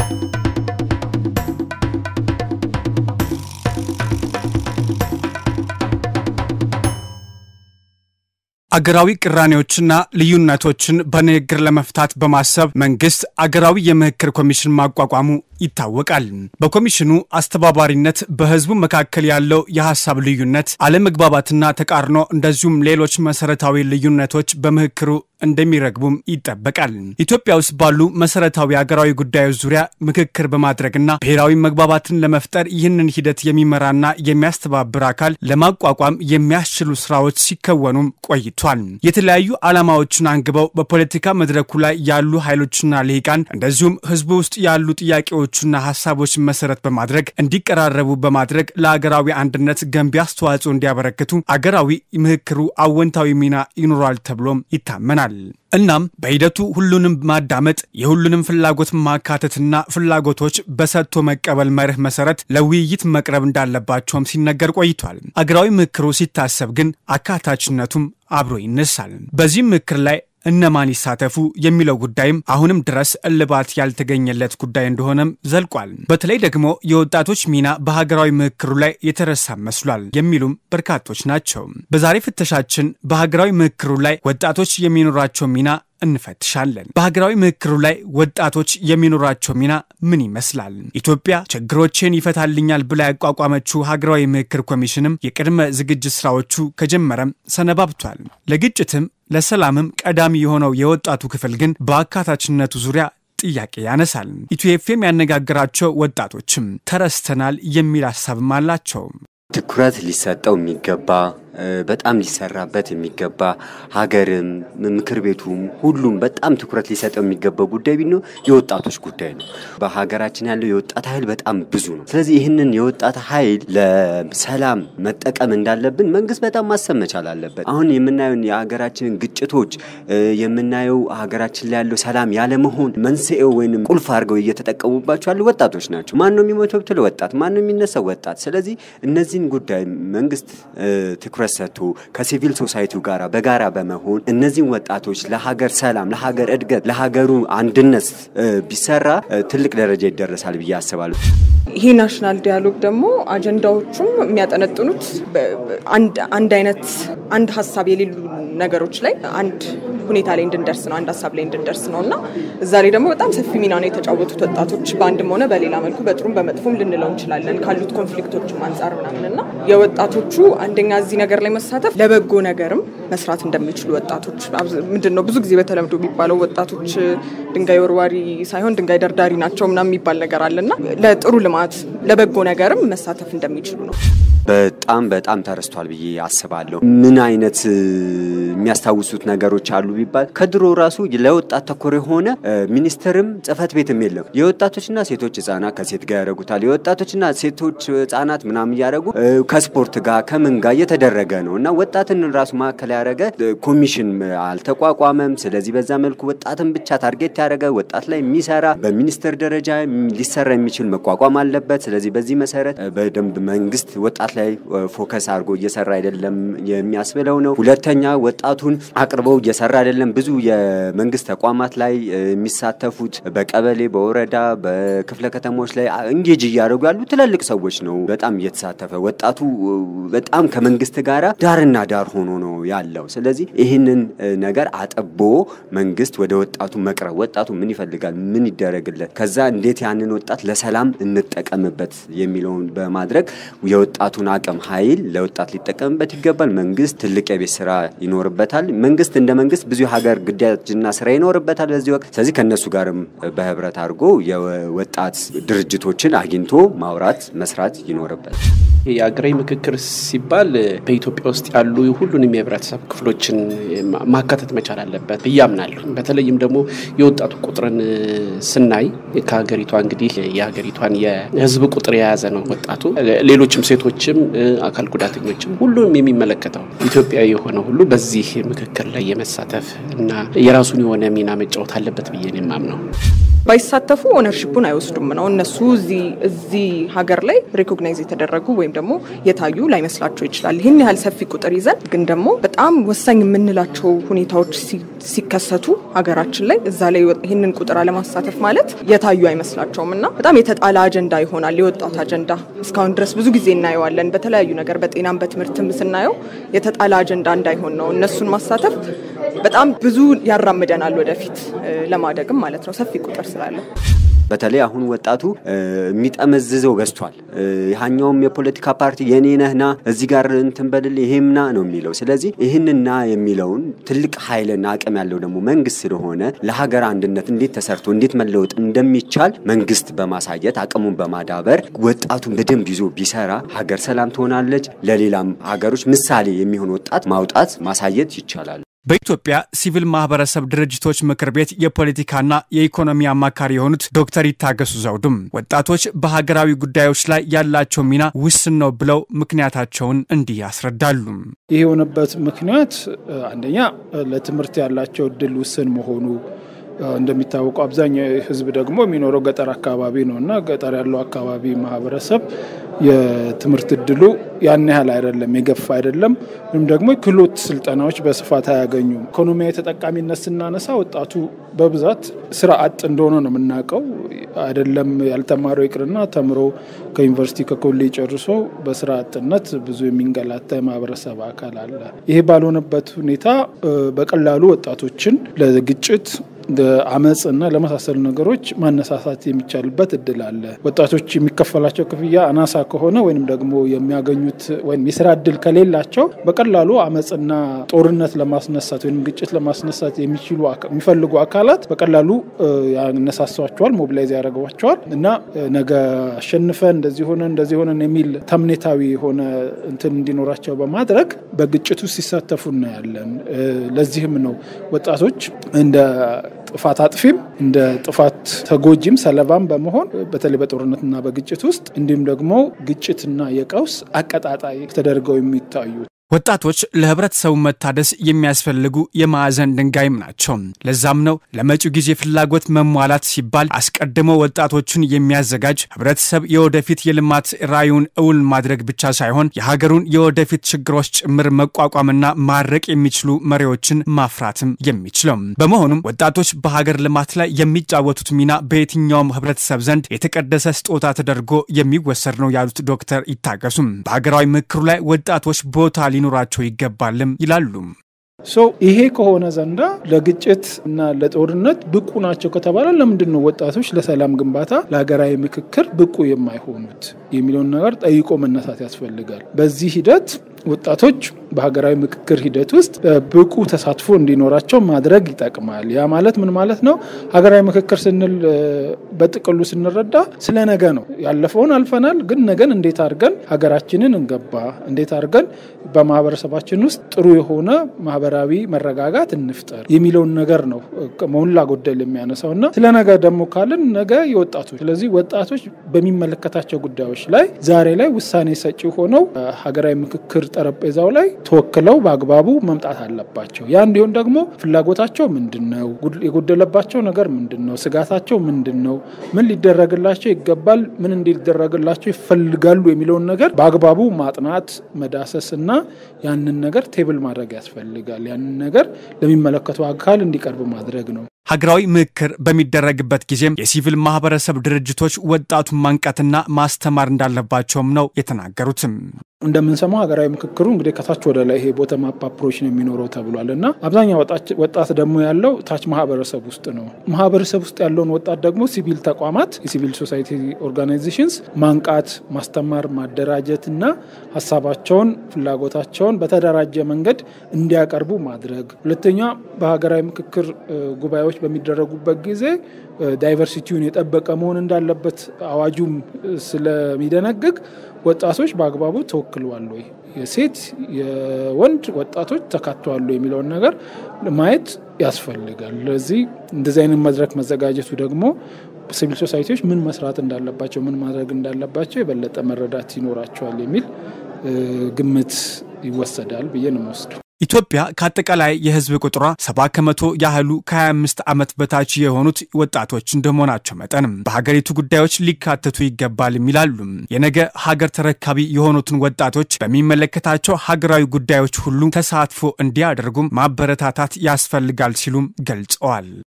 አገራዊ ቅራኔዎችና ልዩነቶችን በንግግር ለመፍታት በማሰብ መንግስት አገራዊ የምክክር ኮሚሽን ማቋቋሙ ይታወቃል። በኮሚሽኑ አስተባባሪነት በህዝቡ መካከል ያለው የሀሳብ ልዩነት፣ አለመግባባትና ተቃርኖ እንደዚሁም ሌሎች መሰረታዊ ልዩነቶች በምክክሩ እንደሚረግቡም ይጠበቃል። ኢትዮጵያ ውስጥ ባሉ መሰረታዊ ሀገራዊ ጉዳዮች ዙሪያ ምክክር በማድረግና ብሔራዊ መግባባትን ለመፍጠር ይህንን ሂደት የሚመራና የሚያስተባብር አካል ለማቋቋም የሚያስችሉ ስራዎች ሲከወኑም ቆይቷል። የተለያዩ ዓላማዎችን አንግበው በፖለቲካ መድረኩ ላይ ያሉ ኃይሎችና ልሂቃን እንደዚሁም ህዝቡ ውስጥ ያሉ ጥያቄዎችና ሀሳቦች መሰረት በማድረግ እንዲቀራረቡ በማድረግ ለሀገራዊ አንድነት ገንቢ አስተዋጽኦ እንዲያበረክቱ አገራዊ ምክክሩ አወንታዊ ሚና ይኖሯል ተብሎም ይታመናል። እናም በሂደቱ ሁሉንም ማዳመጥ የሁሉንም ፍላጎት ማካተትና ፍላጎቶች በሰጥቶ መቀበል መርህ መሰረት ለውይይት መቅረብ እንዳለባቸውም ሲነገር ቆይቷል። አገራዊ ምክክሩ ሲታሰብ ግን አካታችነቱም አብሮ ይነሳል። በዚህም ምክር ላይ እነማን ይሳተፉ የሚለው ጉዳይም አሁንም ድረስ እልባት ያልተገኘለት ጉዳይ እንደሆነም ዘልቋል። በተለይ ደግሞ የወጣቶች ሚና በሀገራዊ ምክክሩ ላይ የተረሳ መስሏል የሚሉም በርካቶች ናቸው። በዛሬ ፍተሻችን በሀገራዊ ምክክሩ ላይ ወጣቶች የሚኖራቸው ሚና እንፈትሻለን። በሀገራዊ ምክክሩ ላይ ወጣቶች የሚኖራቸው ሚና ምን ይመስላል? ኢትዮጵያ ችግሮችን ይፈታልኛል ብላ ያቋቋመችው ሀገራዊ ምክክር ኮሚሽንም የቅድመ ዝግጅት ስራዎቹ ከጀመረም ሰነባብቷል። ለግጭትም ለሰላምም ቀዳሚ የሆነው የወጣቱ ክፍል ግን በአካታችነቱ ዙሪያ ጥያቄ ያነሳል። ኢትዮ ኤፍኤም ያነጋገራቸው ወጣቶችም ተረስተናል የሚል ሀሳብም አላቸው። ትኩረት ሊሰጠው የሚገባ በጣም ሊሰራበት የሚገባ ሀገርም ምክር ቤቱም ሁሉም በጣም ትኩረት ሊሰጠው የሚገባው ጉዳይ ቢኖር የወጣቶች ጉዳይ ነው። በሀገራችን ያለው የወጣት ኃይል በጣም ብዙ ነው። ስለዚህ ይህንን የወጣት ኃይል ለሰላም መጠቀም እንዳለብን መንግስት በጣም ማሰብ መቻል አለበት። አሁን የምናየውን የሀገራችንን ግጭቶች የምናየው ሀገራችን ላይ ያለው ሰላም ያለመሆን መንስኤው ወይም ቁልፍ አድርገው እየተጠቀሙባቸው ያሉ ወጣቶች ናቸው። ማን ነው የሚሞተው ብትል ወጣት፣ ማን ነው የሚነሳው ወጣት። ስለዚህ እነዚህን ጉዳይ መንግስት ትኩረት ሰጥቶ ከሲቪል ሶሳይቲው ጋር በጋራ በመሆን እነዚህን ወጣቶች ለሀገር ሰላም፣ ለሀገር እድገት፣ ለሀገሩ አንድነት ቢሰራ ትልቅ ደረጃ ይደረሳል ብዬ አስባለሁ። ይህ ናሽናል ዲያሎግ ደግሞ አጀንዳዎቹም የሚያጠነጥኑት አንድ አይነት አንድ ሀሳብ የሌሉ ነገሮች ላይ አንድ ሁኔታ ላይ እንድንደርስ ነው፣ አንድ ሀሳብ ላይ እንድንደርስ ነው እና እዛ ላይ ደግሞ በጣም ሰፊ ሚና ነው የተጫወቱት ወጣቶች በአንድም ሆነ በሌላ መልኩ በጥሩም በመጥፎም ልንለው እንችላለን ካሉት ኮንፍሊክቶችም አንጻር ምናምን እና የወጣቶቹ አንደኛ እዚህ ነገር ላይ መሳተፍ ለበጎ ነገርም መስራት እንደሚችሉ ወጣቶች ምንድን ነው ብዙ ጊዜ በተለምዶ የሚባለው ወጣቶች ድንጋይ ወርዋሪ ሳይሆን ድንጋይ ደርዳሪ ናቸው ምናምን የሚባል ነገር አለና ለጥሩ ልማት ለበጎ ነገርም መሳተፍ እንደሚችሉ ነው። በጣም በጣም ተረስቷል ብዬ አስባለሁ። ምን አይነት የሚያስታውሱት ነገሮች አሉ ቢባል ከድሮ ራሱ ለወጣት ተኮር የሆነ ሚኒስትርም ጽህፈት ቤትም የለም። የወጣቶችና ሴቶች ህጻናት ከሴት ጋር ያደረጉታል። የወጣቶችና ሴቶች ህጻናት ምናምን እያደረጉ ከስፖርት ጋር ከምን ጋር እየተደረገ ነው እና ወጣትን ራሱ ማዕከል ያደረገ ኮሚሽን አልተቋቋመም። ስለዚህ በዛ መልኩ ወጣትን ብቻ ታርጌት ያደረገ ወጣት ላይ የሚሰራ በሚኒስትር ደረጃ ሊሰራ የሚችል መቋቋም አለበት። ስለዚህ በዚህ መሰረት በደንብ መንግስት ወጣት ላይ ፎከስ አድርጎ እየሰራ አይደለም የሚያስብለው ነው። ሁለተኛ ወጣቱን አቅርበው እየሰራ አይደለም። ብዙ የመንግስት ተቋማት ላይ የሚሳተፉት በቀበሌ፣ በወረዳ፣ በክፍለ ከተሞች ላይ እንጌጅ እያደረጉ ያሉ ትላልቅ ሰዎች ነው በጣም እየተሳተፈ ወጣቱ በጣም ከመንግስት ጋራ ዳርና ዳር ሆኖ ነው ያለው። ስለዚህ ይህንን ነገር አጠቦ መንግስት ወደ ወጣቱ መቅረብ ወጣቱ ምን ይፈልጋል፣ ምን ይደረግለት፣ ከዛ እንዴት ያንን ወጣት ለሰላም እንጠቀምበት የሚለውን በማድረግ የወጣቱን አቅም ኃይል ለወጣት ሊጠቀምበት ይገባል። መንግስት ትልቅ የቤት ስራ ይኖርበታል። መንግስት እንደ መንግስት ብዙ የሀገር ግዳጅና ስራ ይኖርበታል በዚህ ወቅት። ስለዚህ ከእነሱ ጋርም በህብረት አድርጎ የወጣት ድርጅቶችን አግኝቶ ማውራት መስራት ይኖርበታል። የአገራዊ ምክክር ሲባል በኢትዮጵያ ውስጥ ያሉ ሁሉንም የህብረተሰብ ክፍሎችን ማካተት መቻል አለበት ብዬ አምናለሁ። በተለይም ደግሞ የወጣቱ ቁጥርን ስናይ ከሀገሪቷ እንግዲህ የሀገሪቷን የህዝብ ቁጥር የያዘ ነው ወጣቱ። ሌሎችም ሴቶችም፣ አካል ጉዳተኞችም ሁሉንም የሚመለከተው ኢትዮጵያዊ የሆነ ሁሉ በዚህ ምክክር ላይ የመሳተፍ እና የራሱን የሆነ ሚና መጫወት አለበት ብዬ ነው የማምነው። ባይሳተፉ ኦነርሽፑን አይወስዱም ነው። እነሱ እዚህ ሀገር ላይ ሪኮግናይዝ የተደረጉ ወይም ደግሞ የታዩ ላይመስላቸው ይችላል። ይህን ያህል ሰፊ ቁጥር ይዘን ግን ደግሞ በጣም ወሳኝ የምንላቸው ሁኔታዎች ሲከሰቱ ሀገራችን ላይ እዛ ላይ ይህንን ቁጥር አለማሳተፍ ማለት የታዩ አይመስላቸውም እና በጣም የተጣለ አጀንዳ ይሆናል። የወጣት አጀንዳ እስካሁን ድረስ ብዙ ጊዜ እናየዋለን። በተለያዩ ነገር በጤናም በትምህርትም ስናየው የተጣለ አጀንዳ እንዳይሆን ነው። እነሱን ማሳተፍ በጣም ብዙ ያራምደናል ወደፊት ለማደግም ማለት ነው ሰፊ ቁጥር ስላለ በተለይ አሁን ወጣቱ የሚጠመዝዘው በዝቷል። ያኛውም የፖለቲካ ፓርቲ የኔ ነህና እዚህ ጋር እንትን በልል ይሄምና ነው የሚለው። ስለዚህ ይህንና የሚለውን ትልቅ ኃይልና አቅም ያለው ደግሞ መንግስት ስለሆነ ለሀገር አንድነት እንዴት ተሰርቶ እንዴት መለወጥ እንደሚቻል መንግስት በማሳየት አቅሙን በማዳበር ወጣቱን በደንብ ይዞ ቢሰራ ሀገር ሰላም ትሆናለች። ለሌላም ሀገሮች ምሳሌ የሚሆን ወጣት ማውጣት ማሳየት ይቻላል። በኢትዮጵያ ሲቪል ማህበረሰብ ድርጅቶች ምክር ቤት የፖለቲካና የኢኮኖሚ አማካሪ የሆኑት ዶክተር ይታገሱ ዘውዱም ወጣቶች በሀገራዊ ጉዳዮች ላይ ያላቸው ሚና ውስን ነው ብለው ምክንያታቸውን እንዲህ ያስረዳሉ። ይህ የሆነበት ምክንያት አንደኛ ለትምህርት ያላቸው እድል ውስን መሆኑ እንደሚታወቀው አብዛኛው ህዝብ ደግሞ የሚኖረው ገጠር አካባቢ ነው እና ገጠር ያለው አካባቢ ማህበረሰብ የትምህርት እድሉ ያን ያህል አይደለም፣ የገፋ አይደለም። ወይም ደግሞ ክህሎት ስልጠናዎች በስፋት አያገኙም። ኢኮኖሚያዊ ተጠቃሚነት ስናነሳ ወጣቱ በብዛት ስራ አጥ እንደሆነ ነው የምናውቀው። አይደለም ያልተማረው ይቅርና ተምሮ ከዩኒቨርሲቲ ከኮሌጅ ጨርሶ በስራ አጥነት ብዙ የሚንገላታ የማህበረሰብ አካል አለ። ይሄ ባልሆነበት ሁኔታ በቀላሉ ወጣቶችን ለግጭት ለአመፅ እና ለመሳሰሉ ነገሮች ማነሳሳት የሚቻልበት እድል አለ። ወጣቶች የሚከፈላቸው ክፍያ አናሳ ከሆነ ወይም ደግሞ የሚያገኙት ወይም የስራ እድል ከሌላቸው በቀላሉ አመፅና ጦርነት ለማስነሳት ወይም ግጭት ለማስነሳት የሚችሉ የሚፈልጉ አካላት በቀላሉ ያነሳሷቸዋል፣ ሞቢላይዝ ያደርጓቸዋል እና ነገ አሸንፈን እንደዚህ ሆነ እንደዚህ ሆነን የሚል ተምኔታዊ የሆነ እንትን እንዲኖራቸው በማድረግ በግጭቱ ሲሳተፉ እናያለን። ለዚህም ነው ወጣቶች እንደ ጥፋት አጥፊም እንደ ጥፋት ተጎጂም ሰለባም በመሆን በተለይ በጦርነትና በግጭት ውስጥ እንዲሁም ደግሞ ግጭትና የቀውስ አቀጣጣይ ተደርገው የሚታዩት። ወጣቶች ለህብረተሰቡ መታደስ የሚያስፈልጉ የማዕዘን ድንጋይም ናቸው። ለዛም ነው ለመጪው ጊዜ ፍላጎት መሟላት ሲባል አስቀድሞ ወጣቶቹን የሚያዘጋጅ ህብረተሰብ የወደፊት የልማት ራዕዩን እውን ማድረግ ብቻ ሳይሆን የሀገሩን የወደፊት ችግሮች ጭምር መቋቋምና ማድረቅ የሚችሉ መሪዎችን ማፍራትም የሚችለው። በመሆኑም ወጣቶች በሀገር ልማት ላይ የሚጫወቱት ሚና በየትኛውም ህብረተሰብ ዘንድ የተቀደሰ ስጦታ ተደርጎ የሚወሰድ ነው ያሉት ዶክተር ይታገሱም በሀገራዊ ምክሩ ላይ ወጣቶች ቦታ ሊኖራቸው ይገባልም ይላሉ። ይሄ ከሆነ ዘንዳ ለግጭት እና ለጦርነት ብቁ ናቸው ከተባለ ለምንድን ነው ወጣቶች ለሰላም ግንባታ ለሀገራዊ ምክክር ብቁ የማይሆኑት የሚለውን ነገር ጠይቆ መነሳት ያስፈልጋል። በዚህ ሂደት ወጣቶች በሀገራዊ ምክክር ሂደት ውስጥ ብቁ ተሳትፎ እንዲኖራቸው ማድረግ ይጠቅማል። ያ ማለት ምን ማለት ነው? ሀገራዊ ምክክር ስንል በጥቅሉ ስንረዳ ስለ ነገ ነው። ያለፈውን አልፈናል፣ ግን ነገን እንዴት አድርገን ሀገራችንን እንገባ፣ እንዴት አድርገን በማህበረሰባችን ውስጥ ጥሩ የሆነ ማህበራዊ መረጋጋት እንፍጠር የሚለውን ነገር ነው ከሞላ ጎደል የሚያነሳው እና ስለ ነገ ደግሞ ካልን ነገ የወጣቶች ስለዚህ ወጣቶች በሚመለከታቸው ጉዳዮች ላይ ዛሬ ላይ ውሳኔ ሰጪ ሆነው ሀገራዊ ምክክር ጠረጴዛው ላይ ተወክለው በአግባቡ መምጣት አለባቸው። ያ እንዲሆን ደግሞ ፍላጎታቸው ምንድን ነው? የጎደለባቸው ነገር ምንድን ነው? ስጋታቸው ምንድን ነው? ምን ሊደረግላቸው ይገባል? ምን እንዲደረግላቸው ይፈልጋሉ? የሚለውን ነገር በአግባቡ ማጥናት፣ መዳሰስ እና ያንን ነገር ቴብል ማድረግ ያስፈልጋል። ያንን ነገር ለሚመለከተው አካል እንዲቀርብ ማድረግ ነው። ሀገራዊ ምክክር በሚደረግበት ጊዜም የሲቪል ማህበረሰብ ድርጅቶች ወጣቱን ማንቃትና ማስተማር እንዳለባቸውም ነው የተናገሩትም። እንደምንሰማው ሀገራዊ ምክክሩ እንግዲህ ከታች ወደ ላይ ይሄ ቦተም አፕ አፕሮች ነው የሚኖረው ተብሏል እና አብዛኛው ወጣት ደግሞ ያለው ታች ማህበረሰብ ውስጥ ነው። ማህበረሰብ ውስጥ ያለውን ወጣት ደግሞ ሲቪል ተቋማት የሲቪል ሶሳይቲ ኦርጋናይዜሽንስ ማንቃት፣ ማስተማር፣ ማደራጀት እና ሀሳባቸውን፣ ፍላጎታቸውን በተደራጀ መንገድ እንዲያቀርቡ ማድረግ። ሁለተኛ በሀገራዊ ምክክር ጉባኤዎች በሚደረጉበት ጊዜ ዳይቨርሲቲውን የጠበቀ መሆን እንዳለበት አዋጁም ስለሚደነግግ ወጣቶች በአግባቡ ተወክለዋል ወይ፣ የሴት የወንድ ወጣቶች ተካተዋል የሚለውን ነገር ማየት ያስፈልጋል። ስለዚህ እንደዚህ አይነት መድረክ መዘጋጀቱ ደግሞ ሲቪል ሶሳይቲዎች ምን መስራት እንዳለባቸው፣ ምን ማድረግ እንዳለባቸው የበለጠ መረዳት ይኖራቸዋል የሚል ግምት ይወሰዳል ብዬ ነው የምወስደው። ኢትዮጵያ ከአጠቃላይ የህዝብ ቁጥሯ ሰባ ከመቶ ያህሉ ከ25 ዓመት በታች የሆኑት ወጣቶች እንደመሆናቸው መጠን በሀገሪቱ ጉዳዮች ሊካተቱ ይገባል ይላሉ። የነገ ሀገር ተረካቢ የሆኑትን ወጣቶች በሚመለከታቸው ሀገራዊ ጉዳዮች ሁሉ ተሳትፎ እንዲያደርጉም ማበረታታት ያስፈልጋል ሲሉም ገልጸዋል።